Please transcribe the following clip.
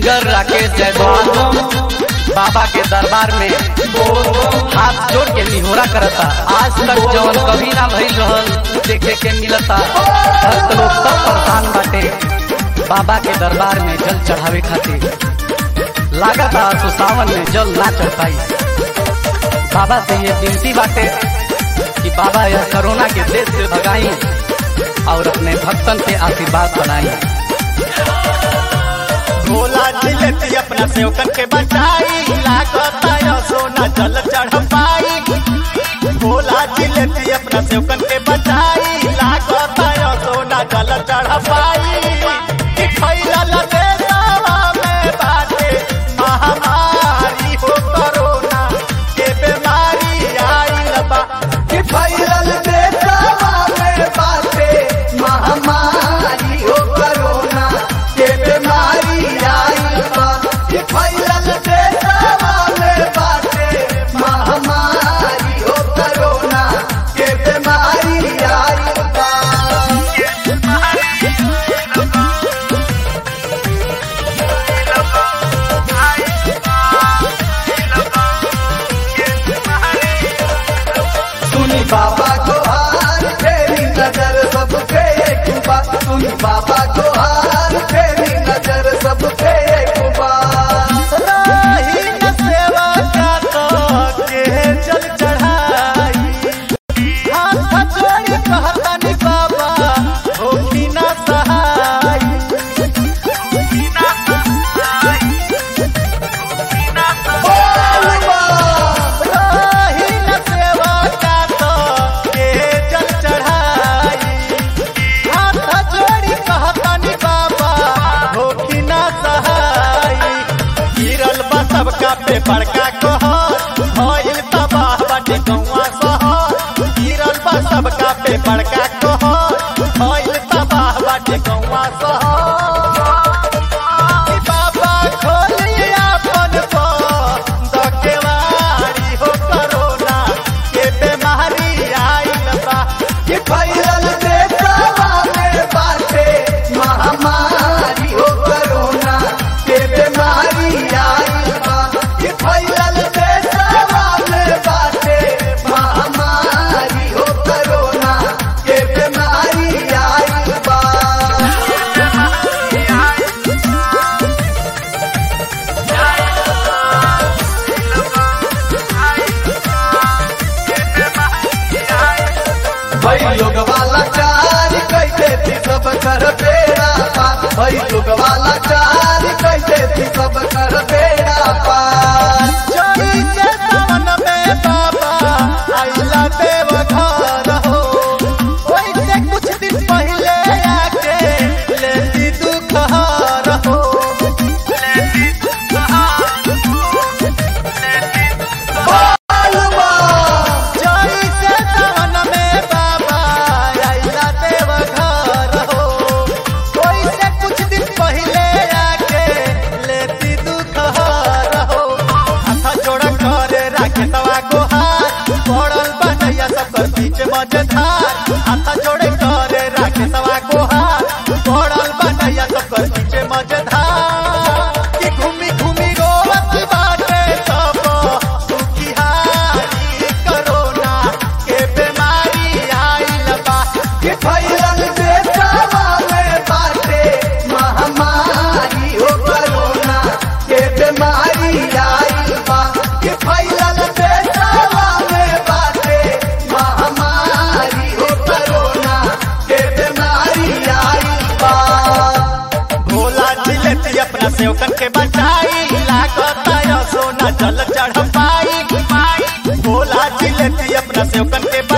singer Rakesh Jaiswal बाबा के दरबार में हाथ जोड़ के निहोरा करता आज तक जवन कभी ना भइल रहल देखे के मिलता भक्त लोग सब परेशान बाटे बाबा के दरबार में जल चढ़ावे खातिर लागता तो सावन में जल ना चढ़ पाई बाबा से ये विनती बाटे कि बाबा यह कोरोना के देश से भगाई और अपने भक्तन के आशीर्वाद बनाई भोला जिलेती अपना सेवकन के बचाई लागता यो सोना जल चढ़ पाई भोला जिलेती अपना सेवकन के बचाई लागता यो सोना जल चढ़ पाई कि फैलल देशवा में बाटे महामारी हो कोरोना के बीमारी आइल बा कि फैलल देशवा में बाटे महामारी हो कोरोना के बीमारी आइल बा कि फैलल देशवा में बाटे महामारी हो कोरोना के बीमारी आइल बा सुनी बाबा को हार तेरी नजर सबके एक बार सुनी बाबा को हार तेरी नजर सबके एक बार राही न सेवा का तो के जल चढ़ाई हाथ जोड़ी कहतनी बाबा होखी न सहाय राही न सेवा का तो के जल चढ़ाई हाथ जोड़ी कहतनी बाबा होखी न सहाय गिरल बा सबका पे बड़का कहर भइल तबाह बाटे गौवा शहर गिरल बा सबका पे बड़का कहर भइल तबाह बाटे गौवा शहर कि बाबा खोलिए अपन दकेवारी हो कोरोना के बीमारी आइल बा कि फैलल देशवा में बाटे महामारी हो कोरोना के बीमारी आइल बा कि फैलल देशवा में बाटे महामारी हो कोरोना के बीमारी आइल बा भई लोग वाला चार कैसे थी सब कर बेड़ा पार भई लोग वाला चार कैसे थी सब कर बेड़ा पार चोरी के सावन में बाबा आइला देव घर हो ओइसे कुछ दिन पहले आके लेती दुख हार हो बालवा चोरी के सावन में बाबा आइला देव घर हो ओइसे कुछ दिन पहले आके लेती दुख हार हो हाथ जोड़ करे राखे तवा को हाथ पड़ल बनैया सब कर बीच मजेदार हाथ जोड़े करे राखे तवा को हाथ पड़ल बनैया सब कर बीच मजेदार कि घूमी घूमी रोवत बाटे सब दुखी हारी कोरोना के बीमारी आइल बा कि फैलल देशवा में बाटे महामारी हो कोरोना के बीमारी आइल बा कि फैलल देशवा में बाटे महामारी हो कोरोना के बीमारी आइल बा भोला जिलेती अपना सेवकन के बचाई लागता यो सोना जल चढ़ पाई भोला जिलेती अपना सेवकन के